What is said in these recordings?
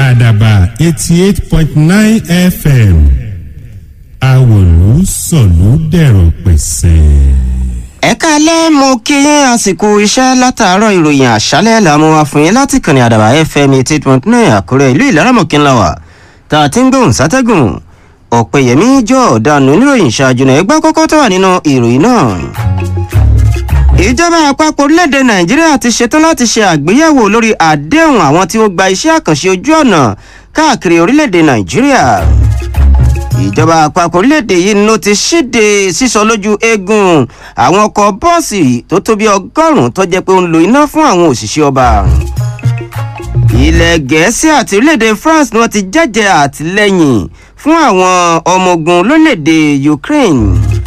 àdàbà eighty eight point nine fm àwòlú sọ̀lú dẹ̀rọ̀ pẹ̀sẹ̀. ẹ káalẹ́ mo kí yín àsìkò iṣẹ́ látàárọ̀ ìròyìn àṣálẹ́ làmú wa fún yín láti kànnì àdàbà fm eighty eight point nine àkúrẹ́ ìlú ìlaramọ̀kínláwà tá a ti ń gbóhùn sátẹ́gùn ọ̀pẹ̀yẹmí jọ ọ̀daràn oníròyìn ṣáájú náà ẹgbẹ́ kọ́kọ́ tó wà nínú ìròyìn náà. ìjọba àpapọ̀ orílẹ̀-èdè nàìjíríà ti ṣetán láti ṣe àgbéyẹ̀wò lórí àdéhùn àwọn tí ó gba iṣẹ́ àkànṣe ojú ọ̀nà káàkiri orílẹ̀-èdè nàìjíríà ìjọba àpapọ̀ orílẹ̀-èdè yìí ló ti ṣíde sísọ lójú eegun àwọn ọkọ̀ bọ́ọ̀sì tó tó bí ọgọ́rùn-ún tó jẹ́ pé ó ń lo iná fún àwọn òṣìṣẹ́ ọba ilẹ̀ gẹ̀ẹ́sì àti orílẹ̀-èdè france ni wọ́n ti jẹ́jẹ́ àtìlẹ́yìn fún àwọn ọmọ ogun lórílẹ̀-èdè ukraine.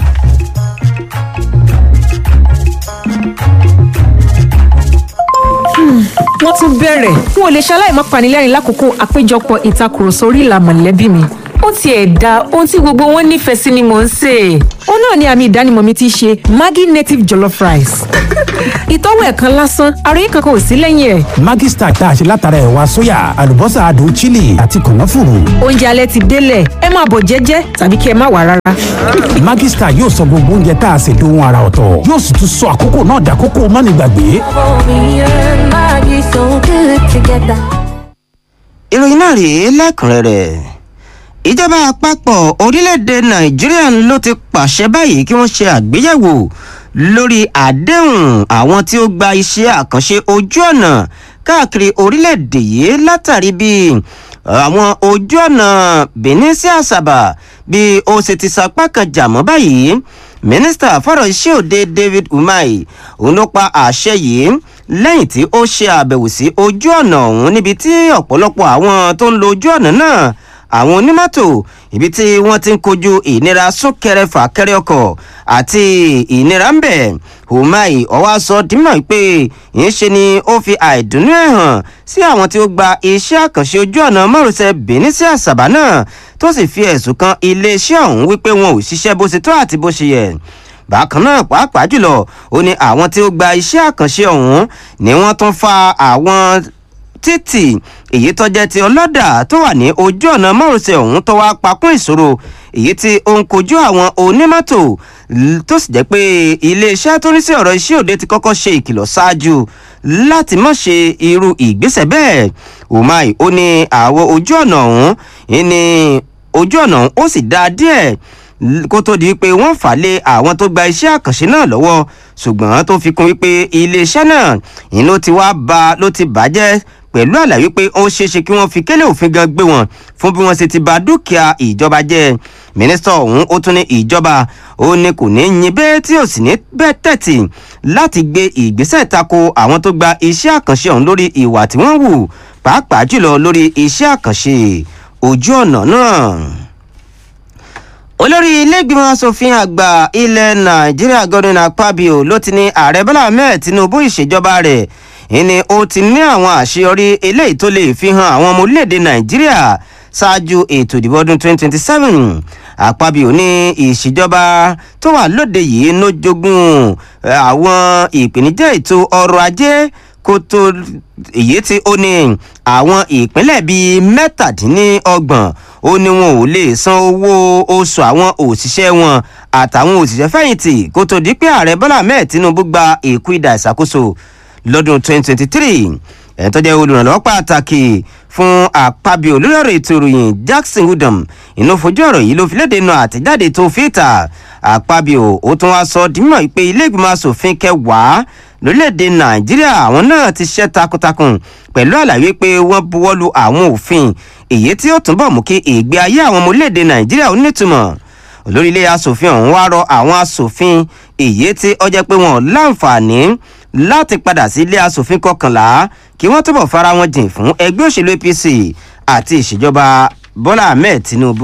wọ́n tún bẹ̀rẹ̀ n ò lè ṣaláì má panilẹ́rìn lákòókò àpéjọpọ̀ ìtakùrọ̀sọ orí ìlà mọ̀lẹ́bí mi ó tiẹ̀ da ohun tí gbogbo wọn nífẹ̀ẹ́ sí ni mò ń sè é. ó náà ni àmì ìdánimọ̀ mi ti ṣe maggi native jollof rice. ìtọ́wò ẹ̀ kan lásán àròyé kankan ò sí lẹ́yìn ẹ̀. Maggi Star tá a ṣe látara ẹ̀wà sóyà àlùbọ́sà adùn chili àti kànáfùrù. oúnjẹ alẹ́ ti délẹ̀ ẹ máa bọ̀ jẹ́jẹ́ tàbí kí ẹ má wà rárá. Maggi Star yóò sọ gbogbo oúnjẹ tá a ṣe dohun ara ọ̀tọ̀ yóò sì tún sọ àkókò náà dàkókò mánigbàgbé. ìròyìn náà rèé lẹ́kùnrẹ́rẹ́ ìjọba àpapọ̀ orílẹ̀-èdè nàìjíríà ló ti pàṣẹ báyìí kí wọ́n ṣe àgbéyẹ̀wò lórí àdéhùn àwọn tí ó gba iṣẹ́ àkànṣe ojú ọ̀nà káàkiri orílẹ̀-èdè yìí látàrí bí àwọn ojú ọ̀nà benin sí àṣàbà bí ó ṣe ti sapá kan jà mọ́ báyìí mínísítà fọ́rọ̀ iṣẹ́ òde david umahi òun ló pa àṣẹ yìí lẹ́yìn tí ó ṣe àbẹ̀wò sí ojú ọ̀nà ọ̀hún níbi tí ọ̀pọ̀lọpọ̀ àwọn tó ń lo ojú ọ̀nà náà àwọn onímọ́tò ibi tí wọ́n ti ń kojú ìnira súnkẹrẹ fàkẹrẹ ọkọ̀ àti ìnira ń bẹ̀ umai ọwọ́ sọ dímọ̀ pé ìṣe ni ó fi àìdùnnú ẹ̀ hàn sí àwọn tí ó gba iṣẹ́ àkànṣe ojú ọ̀nà márosẹ̀ benin sí àṣàbà náà tó sì fi ẹ̀sùn kan iléeṣẹ́ ọ̀hún wípé wọn ò ṣiṣẹ́ bó ṣe tó àti bó ṣe yẹ bákan náà pàápàá jùlọ ó ní àwọn tí ó gba iṣẹ́ àkànṣe ọ̀hún ni wọ́n tún fa àwọn títì èyí tó jẹ́ ti ọlọ́dà tó wà ní ojú ọ̀nà márosẹ̀ ọ̀hún tó wá pakún ìṣòro èyí tí ó ń kojú àwọn onímọ́tò tó sì jẹ́ pé iléeṣẹ́ tó ní sí ọ̀rọ̀ iṣẹ́ òde ti kọ́kọ́ ṣe ìkìlọ̀ ṣáájú láti má ṣe irú ìgbésẹ̀ bẹ́ẹ̀ umai ó ní àwọn ojú ọ̀nà ọ̀hún ní ojú ọ̀nà ọ̀hún ó sì dáa díẹ̀ kó tó di pé wọ́n fà lé àwọn tó gba iṣẹ́ àkànṣe náà lọ́wọ́ ṣùgbọ́n tó fi kún wípé iléeṣẹ́ náà ìyẹn ló ti wá ba ló ti bàjẹ́ pẹ̀lú àlàyé pé ó ṣeéṣe kí wọ́n fi kélé òfin gan gbé wọn fún bí wọ́n ṣe ti ba dúkìá ìjọba jẹ́ mínísítà ọ̀hún ó tún ní ìjọba ó ní kò ní yin bẹ́ẹ̀ tí ò sì ní bẹ́ẹ̀ tẹ̀tì láti gbé ìgbésẹ̀ tako àwọn tó gba iṣẹ́ àkànṣe ọ̀hún lórí ìwà tí wọ́n wù pàápàá jùlọ lórí iṣẹ́ àkànṣe ojú ọ̀nà náà olórí ilégbìmọ̀ asòfin àgbà ilẹ̀ nàìjíríà godwin akpabio ló ti ní ààrẹ bọ́lá ahmed tinubu ìṣèjọba rẹ̀ ìní ó ti ní àwọn àṣeyọrí eléyìí tó lè fi hàn àwọn ọmọ orílẹ̀-èdè nàìjíríà ṣáájú ètò ìdìbò ọdún 2027 àpabio ní ìṣèjọba tó wà lóde yìí ló jogún àwọn ìpèníjà ètò ọrọ̀ ajé kó tó èyí tí ó ní àwọn ìpínlẹ̀ bíi mẹ́tàdínlọ́gbọ̀n ó ní wọn ò lè san owó oṣù àwọn òṣìṣẹ́ wọn àtàwọn òṣìṣẹ́ fẹ̀yìntì kó tó di pé ààrẹ bọ́lá ahmed tinubu gba èkú ìdá ìṣàkóso lọ́dún 2023 ẹ̀ tó jẹ́ olùrànlọ́wọ́ pàtàkì fún àpábíò lórí ọ̀rọ̀ ètò ìròyìn jackson udom inú fojú ọ̀rọ̀ yìí ló fi léde nu àtẹ̀jáde tó fi ta àpábíò ó tún wá sọ dímọ̀ pé ilé ìgbìmọ̀ asòfin kẹwàá lórílẹ̀‐èdè nàìjíríà àwọn náà ti ṣiṣẹ́ takuntakun pẹ̀lú àlàyé pé wọ́n buwọ́lu àwọn òfin èyí tí ó túnbọ̀ mú kí ìgbé ayé àwọn ọmọ orílẹ̀‐èdè nàìjíríà ó nítumọ̀ olórí ilé asòfin ọ̀hún wá rọ àwọn asòfin èyí tí ó jẹ́ pé wọ́n láǹfààní láti padà sí ilé asòfin kọkànlá kí wọ́n túbọ̀ fara wọn jìn fún ẹgbẹ́ òṣèlú apc àti ìṣèjọba bọ́lá ahmed tinubu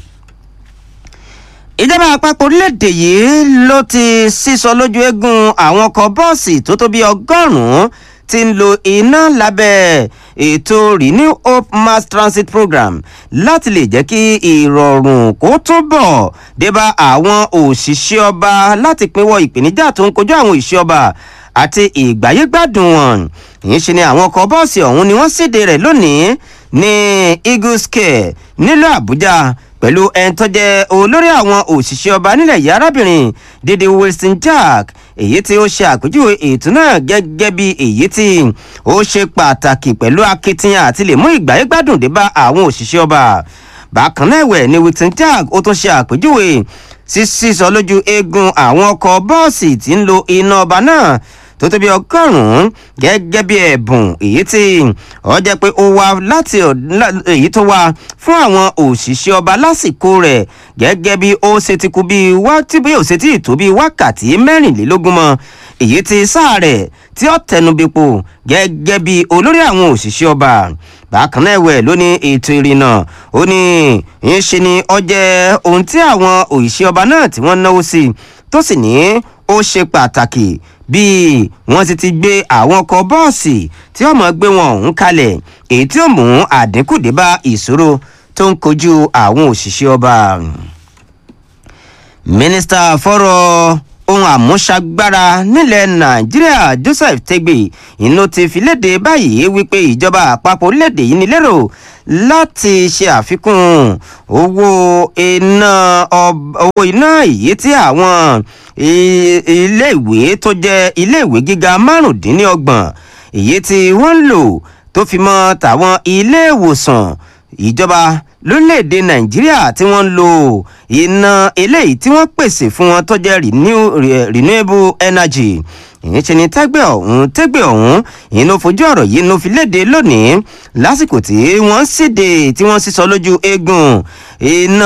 ìjọba àpapọ̀ orílẹ̀-èdè yìí ló ti sísọ lójú eegun àwọn ọkọ̀ bọ́ọ̀sì tó tó bí ọgọ́rùn-ún ti ń lo iná lábẹ́ ètò renew hope mass transit program láti lè jẹ́ kí ìrọ̀rùn kó túbọ̀ débá àwọn òṣìṣẹ́ ọba láti pinwọ́ ìpèníjà tó ń kojú àwọn òṣìṣẹ́ ọba àti ìgbáyégbádùn wọn ìyẹn ṣe ni àwọn ọkọ̀ bọ́ọ̀sì ọ̀hún ni wọ́n síde rẹ̀ lónìí ní eagle scale nílùú àbújá pẹ̀lú ẹni tó jẹ́ olórí àwọn òṣìṣẹ́ ọba nílẹ̀ yìí arábìnrin dídí wilson jack èyí tí ó ṣe àpèjúwe ètò náà gẹ́gẹ́ bí èyí tí ó ṣe pàtàkì pẹ̀lú akitiyan àti lè mú ìgbáyégbádùn dé bá àwọn òṣìṣẹ́ ọba bákan náà ẹ̀wẹ̀ ni wilson jack ó tún ṣe àpèjúwe sísọ lójú eegun àwọn ọkọ̀ bọ́ọ̀sì tí ń lo iná ọba náà tó tó bí ọgọ́rùn-ún gẹ́gẹ́ bí ẹ̀bùn èyí tí ọ jẹ́ pé ó wá láti èyí tó wá fún àwọn òṣìṣẹ́ ọba lásìkò rẹ̀ gẹ́gẹ́ bí ó ṣe ti kú bí wá tí bí ó ṣe ti tó bí wákàtí mẹ́rìnlélógún mọ́ èyí tí sáà rẹ̀ tí ó tẹnubípo gẹ́gẹ́ bí olórí àwọn òṣìṣẹ́ ọba bákan náà ẹ̀wẹ̀ ló ní ètò ìrìnnà ó ní ń ṣe ni ọ jẹ́ ohun tí àwọn òṣìṣẹ́ ọba náà tí wọ́n náwó sí tó sì ní ó ṣe pàtàkì bí wọ́n ti ti gbé àwọn ọkọ̀ bọ́ọ̀sì tí wọ́n mọ̀ gbé wọn ọ̀hún kalẹ̀ èyí tí ó mú àdínkù dé bá ìṣòro tó ń kojú àwọn òṣìṣẹ́ ọba. mínísítà fọ́rọ̀ ohun àmúṣagbára nílẹ̀ nàìjíríà joseph tegbe inú ti fi léde báyìí wípé ìjọba àpapọ̀ orílẹ̀-èdè yìí ní lérò láti ṣe àfikún owó iná owó iná èyí tí àwọn iléèwé tó jẹ́ iléèwé gíga márùndínlọ́gbọ̀n èyí tí wọ́n ń lò tó fi mọ́ tàwọn ilé ìwòsàn ìjọba lórílẹ̀‐èdè nàìjíríà tí wọ́n ń lo iná eléyìí tí wọ́n pèsè fún wọn tó jẹ́ renewable energy ìyẹn ṣe ni tẹ́gbẹ́ ọ̀hún tẹ́gbẹ́ ọ̀hún ìyẹn ló fojú ọ̀rọ̀ yìí ló fi léde lónìí lásìkò tí wọ́n síde tí wọ́n sísọ lójú eegun iná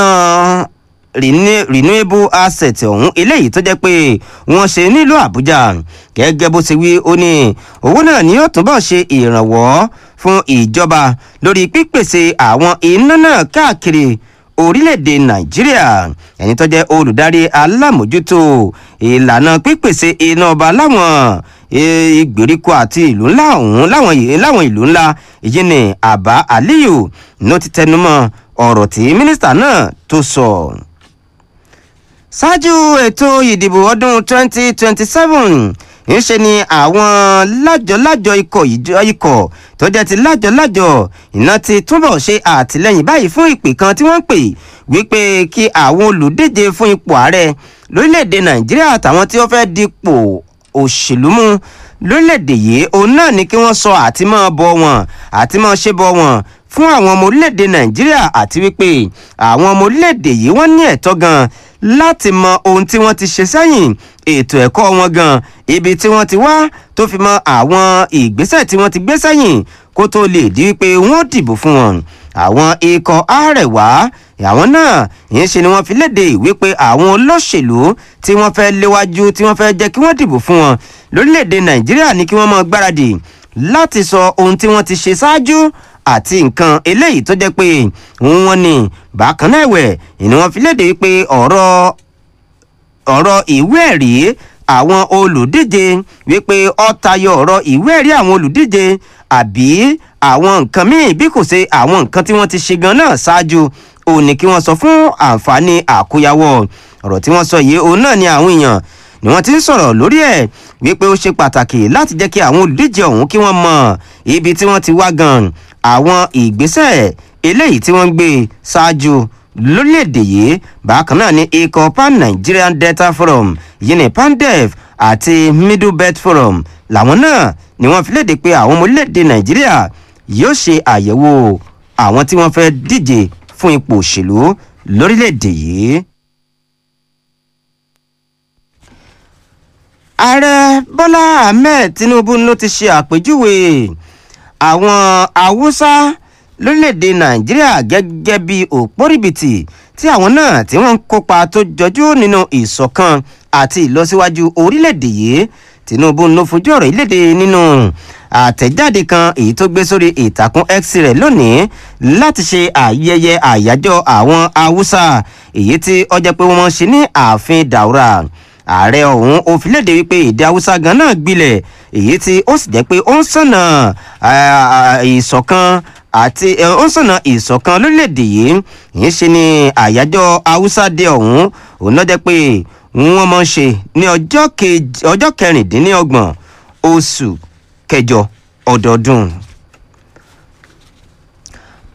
renewable asset ọ̀hún eléyìí tó jẹ́ pé wọ́n ṣe nílùú àbújá gẹ́gẹ́ bó ṣe wí ó ní owó náà ni yóò túbọ̀ ṣe ìrànwọ́ fún ìjọba lórí pípèsè àwọn iná náà káàkiri orílẹ̀-èdè nàìjíríà ẹni tó jẹ́ olùdarí alámòjútó ìlànà pípèsè iná ọba láwọn ìgbèríko àti ìlú ńlá ọ̀hún láwọn ìlú ńlá èyí ni àbá aliyu ló ti tẹnumọ́ ọ̀rọ̀ tí mínísítà náà tó sọ. So ṣáájú ètò ìdìbò ọdún 2027 ńṣe ni àwọn lájọ-lájọ ikọ̀ ikọ̀ tó jẹ́ ti lájọ-lájọ iná ti túbọ̀ ṣe àtìlẹ́yìn báyìí fún ìpè kan tí wọ́n pè wípé kí àwọn olùdíje fún ipò ààrẹ lórílẹ̀‐èdè nàìjíríà àtàwọn tí wọ́n fẹ́ dipò òṣèlú mú lórílẹ̀‐èdè yìí òun náà ni kí wọ́n sọ àti máa bọ wọn àti máa ṣe bọ wọn fún àwọn ọmọ orílẹ̀‐èdè nàìjíríà àti wípé àwọn ọmọ orílẹ̀‐èdè yìí wọ́n ní ẹ̀tọ́ gan láti mọ ohun tí wọ́n ti ṣe sẹ́yìn ètò ẹ̀kọ́ wọn gan ibi tí wọ́n ti wá tó fi mọ àwọn ìgbésẹ̀ tí wọ́n ti gbé sẹ́yìn kó tó lè di wípé wọ́n dìbò fún wọn àwọn ikọ̀ àrẹ̀wá àwọn náà yìí ṣe ni wọ́n fi léde wípé àwọn olóṣèlú tí wọ́n fẹ́ léwájú tí wọ́n fẹ́ jẹ́ kí wọ́n dìbò fún wọn lórílẹ̀‐èdè nàìjíríà ní kí wọ́n mọ gbáradì láti sọ ohun tí wọ́n ti ṣe ṣáájú àti nǹkan eléyìí tó jẹ́ pé wọ́n ní bákan náà ẹ̀wẹ̀ ni wọ́n fi léde wípé ọ̀rọ̀ ọ̀rọ̀ ìwé ẹ̀rí àwọn olùdíje wípé ó tayọ ọ̀rọ̀ ìwé ẹ̀rí àwọn olùdíje àbí àwọn nǹkan míì bí kò ṣe àwọn nǹkan tí wọ́n ti ṣe gan náà ṣáájú òun ni kí wọ́n sọ fún àǹfààní àkóyawọ́ ọ̀rọ̀ tí wọ́n sọ yìí òun náà ni àwọn èèyàn ni wọ́n ti ń sọ̀rọ̀ lórí ẹ̀ wípé ó ṣe pàtàkì láti jẹ́ kí àwọn olùdíje ọ̀hún kí wọ́n mọ ibi tí wọ́n ti wá gan àwọn ìgbésẹ̀ eléyìí tí wọ́n ń gbé ṣáájú lórílẹ̀‐èdè yìí bákan náà ni ikọ̀ pan nigerian delta forum yìí ní pandef àti middle belt forum làwọn náà ni wọ́n fi léde pé àwọn ọmọ orílẹ̀‐èdè nàìjíríà yóò ṣe àyẹ̀wò àwọn tí wọ́n fẹ́ díje fún ipò òṣèlú lórílẹ̀‐èdè yìí. ààrẹ bọ́lá ahmed tinubu ló ti ṣe àpèjúwe àwọn haúsá lórílẹ̀‐èdè nàìjíríà gẹ́gẹ́ bí òpórìbìtì tí àwọn náà tí wọ́n ń kópa tó jọjú nínú ìṣọ̀kan àti ìlọsíwájú orílẹ̀‐èdè yìí tinubu ló fojú ọ̀rọ̀ ìlédè nínú àtẹ̀jáde kan èyí tó gbé sórí ìtàkùn x rẹ̀ lónìí láti ṣe ayẹyẹ àyájọ́ àwọn haúsá èyí tí ọjọ́ pé wọ́n ṣe ní ààfin daura ààrẹ ọ̀hún ó fi léde wípé èdè haúsá gan náà gbilẹ̀ èyí tí ó sì jẹ́ pé ó ń sànà ìṣọ̀kan àti ó ń sànà ìṣọ̀kan lórílẹ̀‐èdè yìí yìí ṣe ni àyájọ́ haúsá dé ọ̀hún òun náà jẹ́ pé wọ́n mọ̀ ń ṣe ní ọjọ́ kẹrìndínlọ́gbọ̀n oṣù kẹjọ ọdọọdún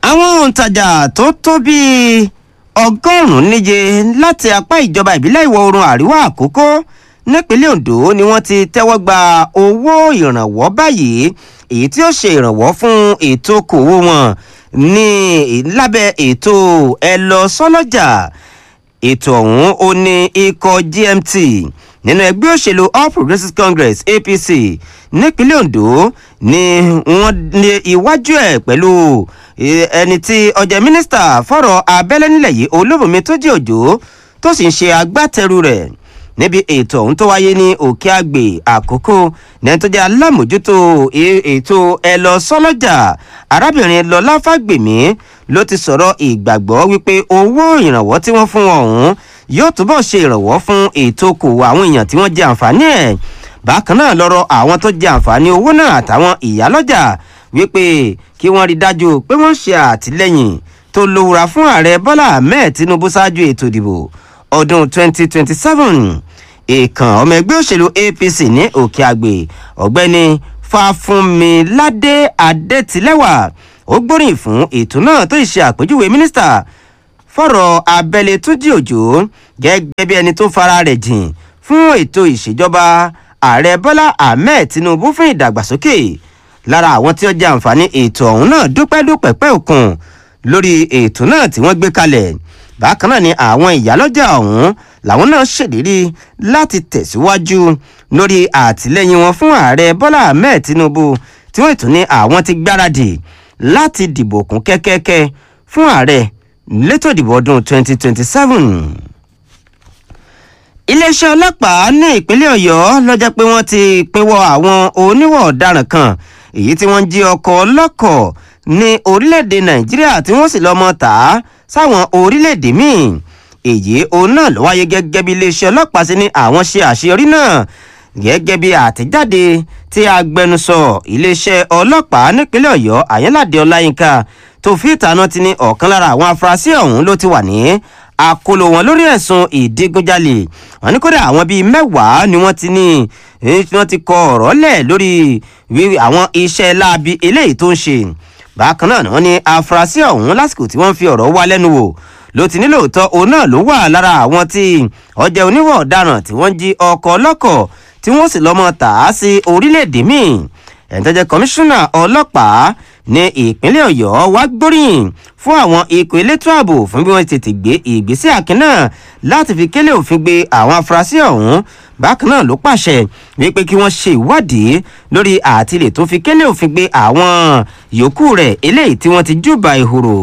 òǹtajà tó tó bíi ọgọ́rùn-ún níye láti apá ìjọba ìbílẹ̀ ìwọ̀ oòrùn àríwá àkókò nípínlẹ̀ ondo ni wọ́n ti tẹ́wọ́ gba owó ìrànwọ́ báyìí èyí tí ó ṣe ìrànwọ́ fún ètò okòwò wọn ní lábẹ́ ètò ẹ lọ sọ́lọ́jà ètò ọ̀hún ó ní ikọ̀ gmt nínú ẹgbẹ́ òṣèlú all progressives congress apc nípínlẹ̀ ondo ni wọ́n ní iwájú ẹ̀ pẹ̀lú ẹni tí ọjà mínísítà fọ̀rọ̀ abẹ́lẹ́ nílẹ̀ yìí olóbùnmi tó jẹ́ òjò tó sì ń ṣe agbátẹrù rẹ̀ níbi ètò ọ̀hún tó wáyé ní òkè àgbè àkókò nẹ́ni tó jẹ́ alámòjútó ètò ẹ lọ sọ́lọ́jà arábìnrin lọlá fàgbèmí ló ti sọ̀rọ̀ ìgbàgbọ́ wípé owó ìrànwọ́ tí wọ́n fún ọ̀hún yóò túbọ̀ ṣe ìrànwọ́ fún ètò okòwò àwọn èèyàn tí wọ́n jẹ àǹfààní ẹ̀ bákan náà lọ́rọ̀ àwọn tó jẹ àǹfààní owó náà àtàwọn ìyálọ́jà wípé kí wọ́n rí dájú pé wọ́n ṣe àtìlẹ́yìn tó lówura fún ààrẹ bọ́lá ahmed tinubu ṣáájú ètò ìdìbò ọdún 2027 ìkàn ọmọ ẹgbẹ́ òṣèlú apc ní òkè àgbè ọ̀gbẹ́ni fàfúnmiládé adétilẹ́wà ó gbóríyìn fún ètò náà tó ṣe àpèjúwe mínísítà fọ̀rọ̀ abẹ́lé túnjí òjò gẹ́gẹ́ bí ẹni tó fara rẹ̀ jìn fún ètò ìṣèjọba ààrẹ bọ́lá ahmed tinubu fún ìdàgbàsókè lára àwọn tí ó jẹ àǹfààní ètò ọ̀hún náà dúpẹ́ dúpẹ́ pẹ́ òkun lórí ètò náà tí wọ́n gbé kalẹ̀ bákan náà ni àwọn ìyálọ́jà ọ̀hún làwọn náà ṣèlérí láti tẹ̀síwájú lórí àtìlẹ́yìn wọn fún ààrẹ bọ́lá ahmed tinubu tí wọ́n tún ní àwọn ti gbáradì láti dìbò kún kẹ́kẹ́kẹ́ fún ààrẹ létò ìdìbò ọdún 2027 iléeṣẹ́ ọlọ́pàá ní ìpínlẹ̀ ọ̀yọ́ lọ́jọ́ pé wọ́n ti pinwọ́ àwọn oníwọ̀ ọ̀daràn kan èyí tí wọ́n ń jí ọkọ̀ ọlọ́kọ̀ ní orílẹ̀-èdè nàìjíríà tí wọ́n sì lọ́mọ tà á sáwọn orílẹ̀-èdè míì èyí òun náà ló wáyé gẹ́gẹ́ bí iléeṣẹ́ ọlọ́pàá sí ní àwọn ṣe àṣeyọrí náà gẹ́gẹ́ bí àtẹ̀jáde tí agbẹnusọ iléeṣẹ́ ọlọ́pàá nípínlẹ̀ ọ̀yọ́ àyẹ́ládé ọláyínká tó fi ìtànà ti ní ọ̀kan lára àwọn afurasí ọ̀hún ló ti wà ní àkóló wọn lórí ẹ̀sùn ìdígunjalè wọn ní kódà àwọn bíi mẹ́wàá ni wọ́n ti ní wọ́n ti kọ ọ̀rọ̀ lẹ̀ lórí àwọn iṣẹ́ láabi eléyìí tó ń ṣe bákan náà wọ́n ní afurasí ọ̀hún lásìkò tí wọ́n fi ọ̀rọ̀ wá lẹ́nu wò ló ti nílò tọ́ òun náà ló wà lára àwọn tí ọjà oníwọ̀ ọ̀daràn tí wọ́n jí ọkọ̀ ọlọ́kọ̀ tí wọ́n sì lọ́mọ tà á sí orílẹ̀-èdè míì ẹ̀ńtọ́jẹ́ kọmíṣánná ọlọ́pàá ní ìpínlẹ̀ ọ̀yọ́ wá gbóríyìn fún àwọn ikọ̀ elétò ààbò fún bí wọ́n tètè gbé ìgbésẹ̀ àkín náà láti fi kélé òfin gbé àwọn afurasí ọ̀hún bákan náà ló pàṣẹ wípé kí wọ́n ṣe ìwádìí lórí àtìlẹ̀ tó fi kélé òfin gbé àwọn yòókù rẹ̀ eléyìí tí wọ́n ti júbà ìhòrò.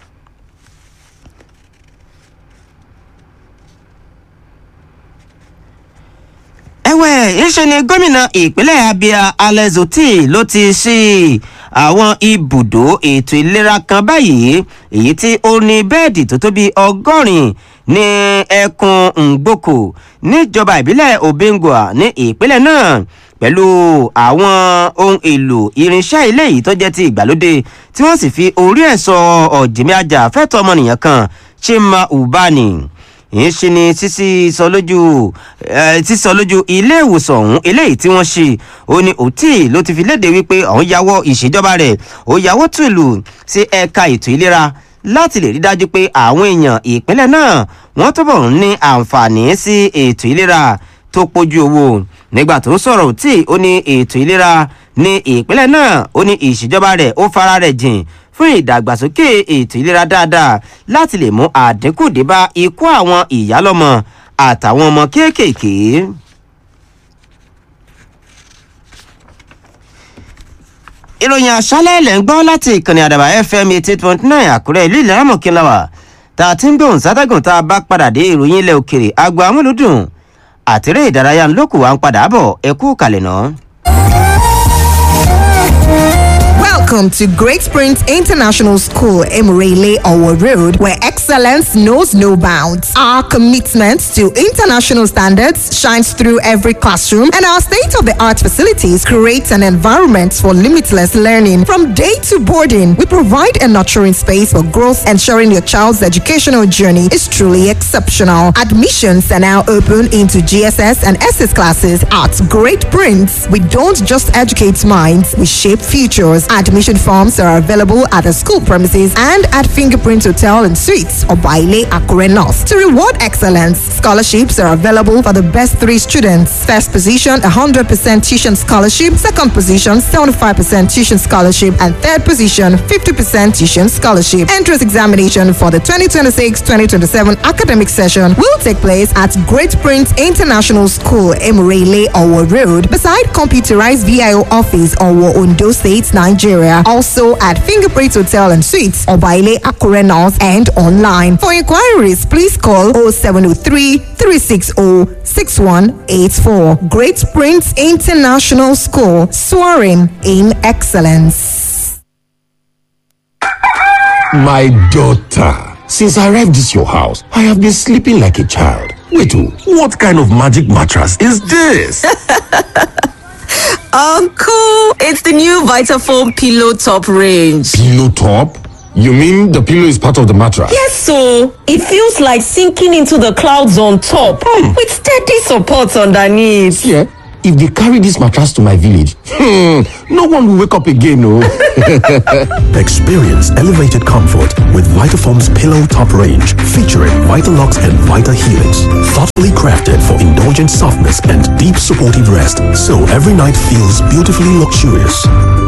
ẹ̀wẹ̀ ńṣe ni gómìnà ìpínlẹ̀ abia alex oti ló ti ṣí àwọn ibùdó ètò ìlera kan báyìí èyí tí ó ní bẹ́ẹ̀dì tó tó bí ọgọ́rin ní ẹkùn ngboko níjọba ìbílẹ̀ obengua ní ìpínlẹ̀ náà pẹ̀lú àwọn ohun èlò irinṣẹ́ ilé yìí tó jẹ́ ti ìgbàlódé tí wọ́n sì fi orí ẹ̀ sọ ọ̀jìnmí ajá fẹ́tọ̀ ọmọnìyàn kan chima ubani ń ṣe ni sísí sọ lójú sísọ lójú ilé ìwòsàn ọ̀hún eléyìí tí wọ́n ṣe ó ní òtí ló ti fi léde wípé ọ̀hún yàwọ́ ìṣèjọba rẹ̀ ó yàwọ́ tùlù sí ẹ̀ka ètò ìlera láti lè rí dájú pé àwọn èèyàn ìpínlẹ̀ náà wọ́n túbọ̀ ń ní àǹfààní sí ètò ìlera tó pójú owó nígbà tó ń sọ̀rọ̀ òtí ó ní ètò ìlera ní ìpínlẹ̀ náà ó ní ìṣèjọba rẹ̀ ó fara rẹ̀ jìn fún ìdàgbàsókè ètò ìlera dáadáa láti lè mú àdínkù dé bá ikú àwọn ìyálọ́mọ àtàwọn ọmọ kéékèèké. ìròyìn àṣálẹ̀ ilẹ̀ ń gbọ́ láti ìkànnì àdàbà fm eighty point nine àkúrẹ́ ìlú ìlera mọ̀kínláwà tá a ti ń gbóhùn sátẹ́gùn tá a bá padà dé ìròyìn ilẹ̀ òkèrè agbo amúlùdùn àtẹ̀rẹ́ ìdárayá ńlọ́kù wa ń padà bọ̀ ẹ kú kalẹ̀ náà. Welcome to Great Springs International School, Emirele Owo Road, where excellence knows no bounds. Our commitment to international standards shines through every classroom, and our state of the art facilities create an environment for limitless learning. From day to boarding, we provide a nurturing space for growth, ensuring your child's educational journey is truly exceptional. Admissions are now open into GSS and SS classes at Great Prince. We don't just educate minds, we shape futures. Admission Admission forms are available at the school premises and at Fingerprint Hotel and Suites or Baile Akure North. To reward excellence, scholarships are available for the best three students. First position, 100% tuition scholarship. Second position, 75% tuition scholarship. And third position, 50% tuition scholarship. Entrance examination for the 2026-2027 academic session will take place at Great Prince International School, Emirele, Owo Road, beside computerized VIO office, Owo, Ondo State, Nigeria. Also at Fingerprint Hotel and Suites, Obaile Akure North, and online. For inquiries, please call 0703 360 6184. Great Prince International School, soaring in excellence. My daughter, since I arrived this your house, I have been sleeping like a child. Wait, oh, what kind of magic mattress is this? Uncle, it's the new Vitafoam Pillow Top range. pillow top? You mean the pillow is part of the mattress? Yes, so it feels like sinking into the clouds on top with steady support underneath. Yeah. If they carry this mattress to my village, hmm, no one will wake up again, oh. Experience elevated comfort with Vitafoam's Pillow Top range, featuring Vitalux and Vita Helix. Thoughtfully crafted for indulgent softness and deep supportive rest, so every night feels beautifully luxurious.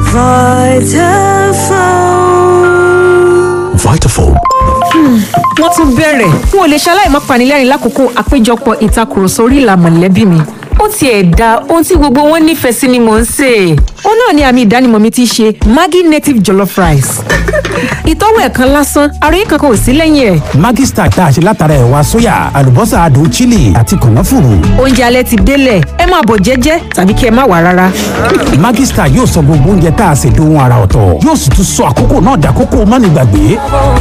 Vitafoam. wọ́n tún bẹ̀rẹ̀ n ò lè ṣaláì má panilẹ́rìn lákòókò àpéjọpọ̀ ìtakùrọ̀sọ orí ìlà mọ̀lẹ́bí mi ó tiẹ̀ da ohun tí gbogbo wọn nífẹ̀ẹ́ sí ni mò ń sè é ó náà ni àmì ìdánimọ̀ mi ti ṣe maggi native jollof rice ìtọ́wò ẹ̀kan lásán àròyé kankan ò sí lẹ́yìn ẹ̀ Maggi Star tá a ṣe látara ẹ̀wà sóyà àlùbọ́sà adùn chili àti kànáfùrù. oúnjẹ alẹ́ ti délẹ̀ ẹ máa bọ̀ jẹ́jẹ́ tàbí kí ẹ má wà rárá Maggi Star yóò sọ gbogbo oúnjẹ tá a ṣe dohun ara ọ̀tọ̀ yóò sì tún sọ àkókò náà dàkókò mánigbàgbé.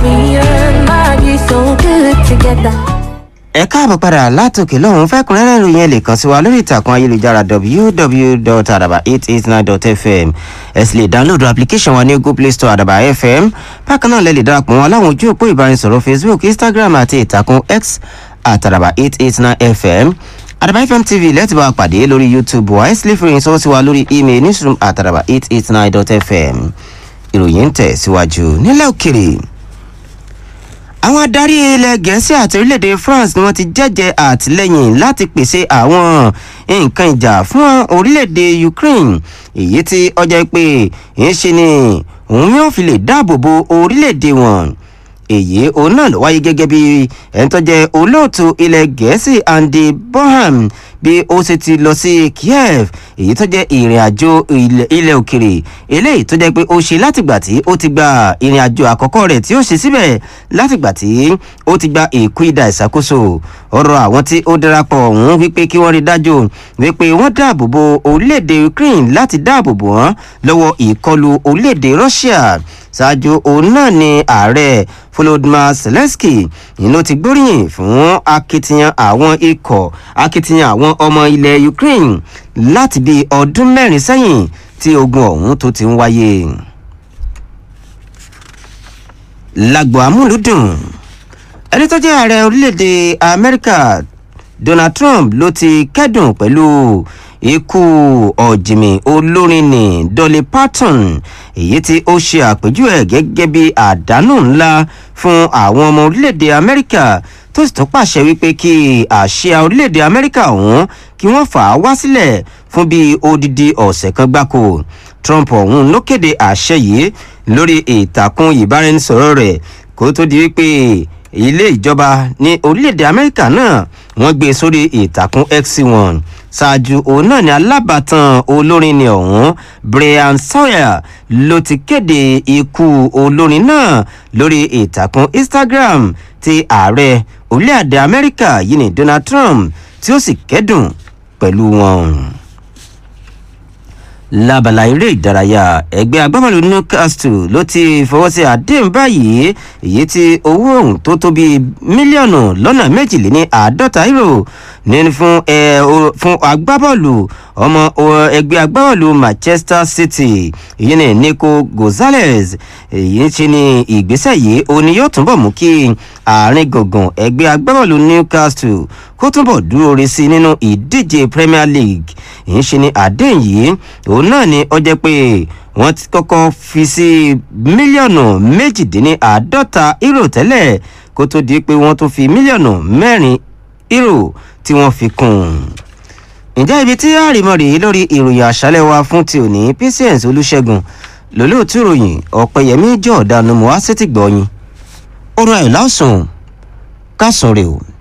ẹ káàbọ̀ padà látòkè lọ́hún fẹ́kùnrẹ́rẹ́ ìròyìn ẹ̀ lè kàn sí wa lórí ìtàkùn ayélujára www.adaba889.fm ẹ sì lè dáńlódù application wa ní google play store adaba fm bákan náà lẹ lè darapọ̀ wọn láwọn ojú òpó ìbánisọ̀rọ̀ facebook instagram àti ìtàkùn x àtàdàbà 889fm àdàbà fm tv lẹ́tì bá a pàdé lórí youtube wa ẹ sì lè fi ìròyìn sọ́wọ́ sí wa lórí email newsroom àtàdàbà 889.fm ìròyìn ń tẹ̀ síwájú nílẹ̀ òkèrè àwọn adarí ilẹ̀ gẹ̀ẹ́sì àti orílẹ̀-èdè france ni wọ́n ti jẹ́jẹ́ àtìlẹ́yìn láti pèsè àwọn nǹkan ìjà fún orílẹ̀-èdè ukraine èyí tí ọjọ́ pé ń ṣe ni òun yóò fi lè dáàbò bo orílẹ̀-èdè wọn èyí òun náà ló wáyé gẹ́gẹ́ bí ẹni tó jẹ́ olóòtú ilẹ̀ gẹ̀ẹ́sì andy bonham bí ó ṣe ti lọ sí kiev èyí tó jẹ́ ìrìn àjò ilẹ̀ òkèrè eléyìí tó jẹ́ pé ó ṣe látìgbà tí ó ti gba ìrìn àjò àkọ́kọ́ rẹ̀ tí ó ṣe síbẹ̀ látìgbà tí ó ti gba èkó ìdá ìṣàkóso ọ̀rọ̀ àwọn tí ó darapọ̀ ọ̀hún wípé kí wọ́n rí dájú wípé wọ́n dáàbò bo orílẹ̀-èdè ukraine láti dáàbò bò wọ́n lọ́wọ́ ìkọlù orílẹ̀-èdè russia ṣáájú òun náà ni ààrẹ volodymyr zelensky ìlú ti gbóríyìn fún akitiyan àwọn ikọ̀ akitiyan àwọn ọmọ ilẹ̀ ukraine láti bí ọdún mẹ́rin sẹ́yìn tí ogun ọ̀hún tó ti ń wáyé. lágbo amúlùdùn ẹni tó jẹ́ ààrẹ orílẹ̀-èdè amẹ́ríkà donald trump ló ti kẹ́dùn pẹ̀lú ikú ọ̀jìmì olórin ní dolly parton èyí tí ó ṣe àpèjúwe gẹ́gẹ́ bí àdánù ńlá fún àwọn ọmọ orílẹ̀-èdè amẹ́ríkà tó sì tún pàṣẹ wípé kí àṣìá orílẹ̀-èdè amẹ́ríkà ọ̀hún kí wọ́n fà á wá sílẹ̀ fún bíi odidi ọ̀sẹ̀ kan gbáko trump ọ̀hún ló kéde àṣẹ yìí lórí ìtàkùn ìbáraẹnisọ̀rọ̀ rẹ̀ kó tó di wípé ilé ìjọba ní orílẹ̀-èdè amẹ́ríkà náà wọ́n gbé sórí ìtàkùn x one ṣáájú òun náà ni alábàtàn olórin ni ọ̀hún brian sawyer ló ti kéde ikú olórin náà lórí ìtàkùn instagram ti ààrẹ orílẹ̀-èdè amẹ́ríkà yìí ní donald trump tí ó sì kẹ́dùn pẹ̀lú wọn lábala eré ìdárayá ẹgbẹ́ agbábọ́ọ̀lù newcastle ló ti fọwọ́ sí àdéhùn báyìí èyí tí owó ohun tó tó bíi mílíọ̀nù lọ́nà méjìléní àádọ́ta euro ní fún ẹ fún agbábọ́ọ̀lù ọmọ ẹgbẹ́ agbábọ́ọ̀lù manchester city èyí ni nico gonzalez èyí ṣe ni ìgbésẹ̀ yìí òun ni yóò túnbọ̀ mú kí àárín gbùngbùn ẹgbẹ́ agbábọ́ọ̀lù newcastle kó túnbọ̀ dúró re sí nínú ìdíje premier league èyí ṣe ni àdéhùn yìí òun náà ni ó jẹ́ pé wọ́n ti kọ́kọ́ fi sí mílíọ̀nù méjìdínláàádọ́ta euro tẹ́lẹ̀ kó tó di pé wọ́n tún fi mílíọ̀nù mẹ́rin euro tí wọ́n fi kún un ǹjẹ́ ibi tí àrìmọ́ rèé lórí ìròyìn àṣálẹ̀ wa fún ti òní patience olùṣègùn lólóòtú ìròyìn ọ̀pẹ̀yẹmí jọ̀ọ́dánù mọ́ á sétí gbọ́yìn orun ayọ̀ lásùn kásùn rè o.